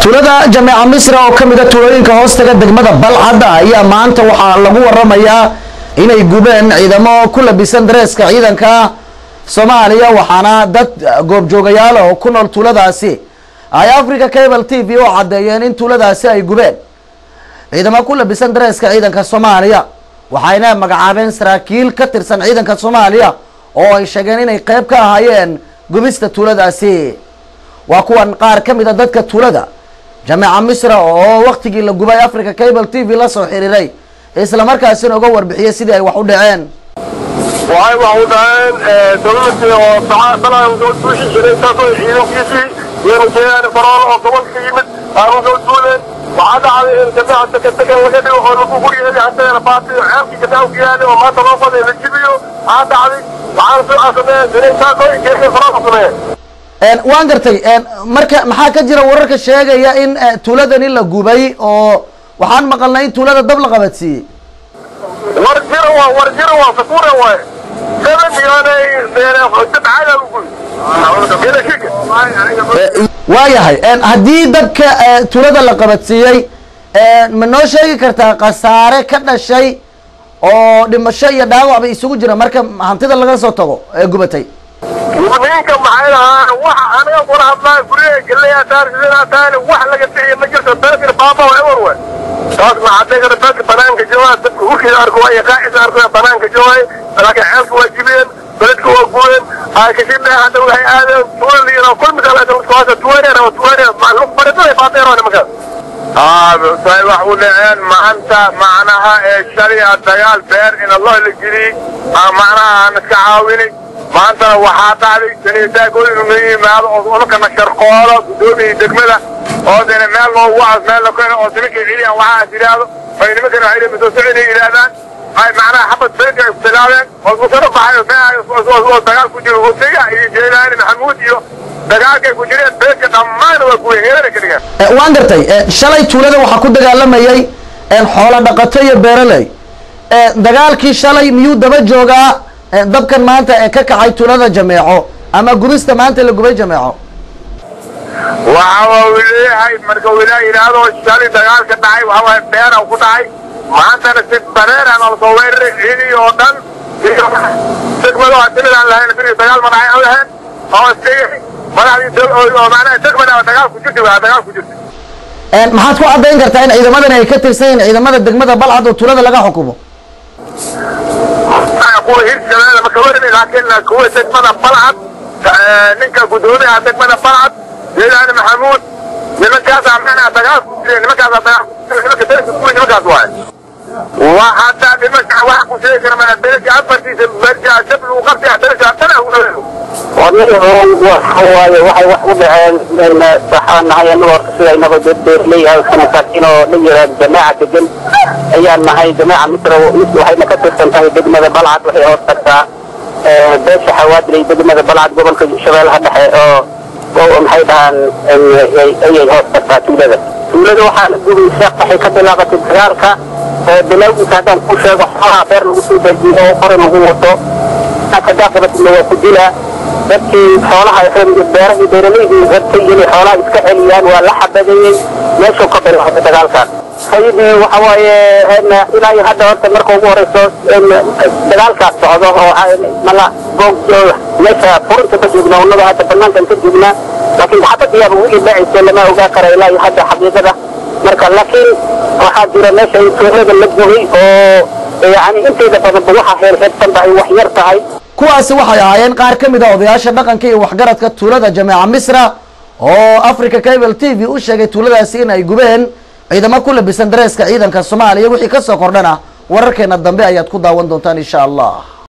tuulada jameeca misra oo ka mida tuulooyinka hoostaga degmada balcadda ayaa maanta waxaa lagu waramayaa inay gubeen ciidamo ku labisan dareeska ciidanka soomaaliya waxaana dad goobjoogayaal oo ku nool tuuladaasi ay africa cable t v oo caddeeyeen in tuuladaasi ay gubeen ciidamo ku labisan dareeska ciidanka soomaaliya waxayna magacaabeen saraakiil ka tirsan ciidanka soomaaliya oo ay sheegeen inay qeyb ka ahaayeen gubista tuuladaasi waa kuwan qaar ka mid a dadka tuulada jameeca misra oo waktigii la gubay africa cable t v la soo xiriiray islamarkaasina uga warbixiyey sidii ay wax u dhaceen waxay wax u dhaceen dowladii oo balan duushi jiray taasoo ciidankiisii yeerajeeyaan farool oo gobolka ka yimid aanu soo duuleen waxaa dhacday in jameeca degan laga dhigo oo lagu guryeeli haddana baatiyo ceelkii gadaawka yaali oo maanta loo qoday la jibiyo waxaa dhacday waxaana soo casameen inay taasoo geesay faroolka sameeyeen waan gartay marka maxaa ka jira wararka sheegaya in tuuladani la gubay oo waxaan maqalnay in tuulada dab la qabadsiiyey war jira waa war jira waa sakura waay seven miyaanay dad caada ugu ila shika waayahay haddii dabka tuulada la qabadsiiyey ma noo sheegi kartaa khasaare ka dhashay oo dhimasho iyo dhaawacba isugu jira marka hantida laga soo tago ee gubatay ninka maxay lahaa wax aniga kula hadlaa guryaha geleyaa taarkisinaa taani wax laga bixiya ma jirto dadkina baaba waa ewer waay taas maxaa kara dadka banaanka joogaa dadka hurkiisa arko waay qaacisa arko banaanka joogay laakiin ceelka waa jibiyeen beledka waa gubeen kashibe hadda waxay aadeen tuulaliina kulmisaasa tuwareer ama tuwareer baridada baadeero nimankaas say wax u dhaceen maanta macnaha ee shaliya dagaal beer in allah la geliyey macnaha aan iska caawinay maantana waxaa dhacday saniitaagooda inuu yimaado oo unakana sharqoolo guddoomiya degmada oo dena meel loo wacas meel la keeno oo nimankay celiyaan waxaas yidhaahdo ay nimankana waxay masoo soconay yidhaahdaan ay macnaha xabad beerka ay ku bilaabeen oo musaro baxay oo dagaal ku jiro hosega iyo jeelaani maxamuud iyo dagaalkay ku jireen beerka dhammaan waa kuwa heerana ka dhigaan waan gartay shalay tuulada waxaa ku dagaalamayay xoolo dhaqato iyo beeraley dagaalkii shalay miyuu daba joogaa dabkan maanta ee ka kacay tuulada jameeco ama gubista maanta la gubay jameeco waxa uu leeyahay marka uu ilaa yidhaahdo shalay dagaalka dhacay waxa waay beera ku dhacay maantana si bareeran oo soo weeraray ciidii oo dhan degmado timid aan lahayn bir dagaal ma dhacay aan lahayn oo isleeyahay madaxdii oo macnaha degmada dagaal ku jirtay waa dagaal ku jirtay maxaad ku caddayn kartaa in ciidamadani ay ka tirsan yihiin ciidamada degmada balcad oo tuulada laga xukumo kuwa hirshabeelle ma kawarin laakiin kuwa degmada balcad ninka guddoomiyaha degmada balcad jeelaani maxamuud nimankaasa macnaha dagaal ku jireen nimankaasa dagaal nimanka dalka kuwi nimankaas waaye wa hadda nimanka wax ku sheegi kara mana dalka afartiisa barja dab lagu qabtay dalka dana u dhaweeyo waaye waxay wax u dhaceen waxaan nahay anaga horta sida inaga beerleeyahay masaakiin oo la yiraahdo jamaaca degan ayaan nahay jamaaca misra waxayna ka tirsan tahay degmada balcad waxay hoos tagtaa beesha xawaadley degmada balcad gobolka shabeellaha dhexe oo oo maxay dhahaan ayay hoos tagtaa tuulada tuulada waxaa la gubaysa waxay ka bilaabatay dagaalka bilowgiisa haddaan ku sheego xoolaha beer lagu soo dajiyo oo qore lagu wato kadaaqabatna waa ku dilaa dadkii xoolaha beerahii beeraleydii rabtay inay xoolaha iska celiyaan waa la xabadeeyey meeshuu ka bilaabay dagaalkaas sayidii waxa waaye ilaa iyo hadda horta marka ugu horeyso dagaalkaas socdo oo mala goog meesha furinta ka joognaa unaga hadda banaankan ka joognaa laakiin xabadiyaaba wixii dhacaysa lama ogaa kara ilaa iyo hadda xaqiiqada marka laakiin waxaa jira meesha in tuulada la gubay oo yani inteeda badanba waxa heerheersanba ay wax yar tahay kuwaasi waxay ahaayeen qaar ka mid a odayaasha dhaqanka iyo waxgaradka tuulada jameeca misra oo africa cable t v u sheegay tuuladaasi in ay gubeen ciidamo ku labisan dareeska ciidanka soomaaliya wixii kasoo kordhana wararkeena dambe ayaad ku daawan doontaan insha allah